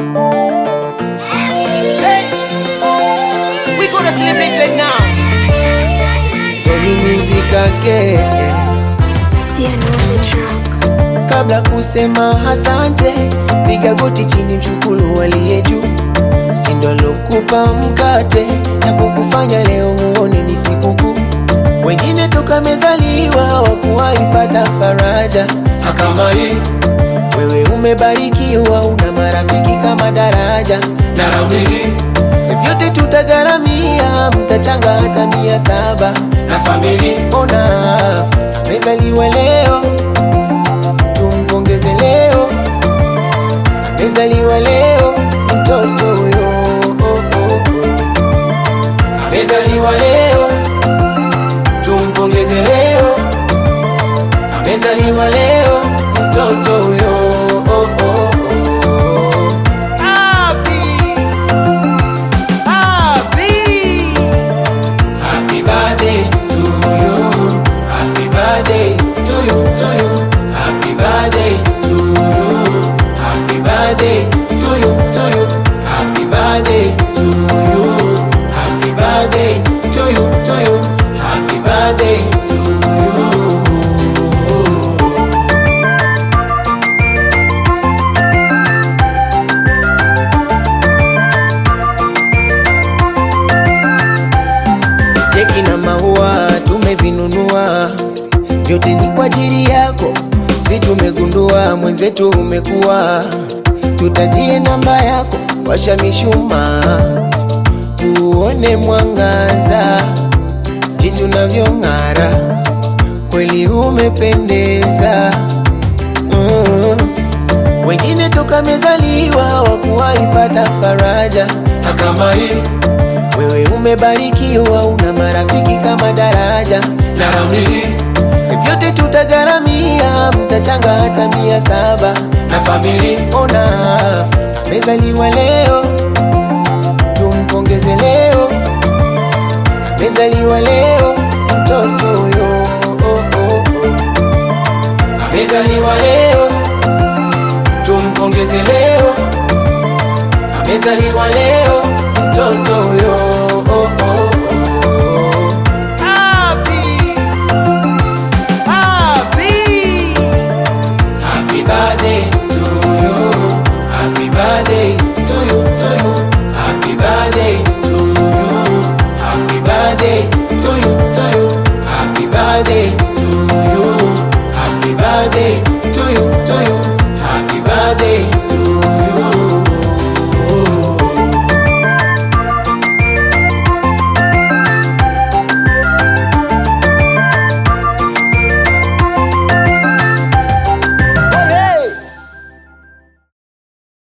We gonna celebrate right now. Sony Music again. Siano on the track. Kabla kusema asante, piga goti chini, mshukuru aliye juu. Si ndo alokupa mkate na kukufanya leo huone ni sikukuu. Wengine toka mezaliwa wakuwaipata faraja kama hii. Wewe umebarikiwa, una marafiki kama daraja na raundi hii vyote tutagharamia, mtachanga hata mia saba na famili. Ona amezaliwa leo, tumpongeze leo, amezaliwa leo mtoto huyo oh, oh, oh. amezaliwa leo, tumpongeze leo, amezaliwa leo mtoto huyo oh, oh, oh. Happy Happy Happy birthday to you Happy birthday to you to you Happy birthday to you Happy birthday to you to you Happy birthday to you Happy birthday to you to you Happy birthday to you keki na maua tumevinunua, vyote ni kwa ajili yako. Si tumegundua mwenzetu umekuwa, tutajie namba yako, washa mishumaa uone mwangaza, jinsi unavyong'ara, kweli umependeza mm. Wengine toka mezaliwa wakuwaipata faraja kama hii wewe umebarikiwa, una marafiki kama daraja na raundi hii vyote tutagharamia, mtachanga hata mia saba na famili. Ona amezaliwa leo, tumpongeze leo, amezaliwa leo mtoto huyo oh, oh, oh. amezaliwa leo, tumpongeze leo, amezaliwa leo mtoto huyo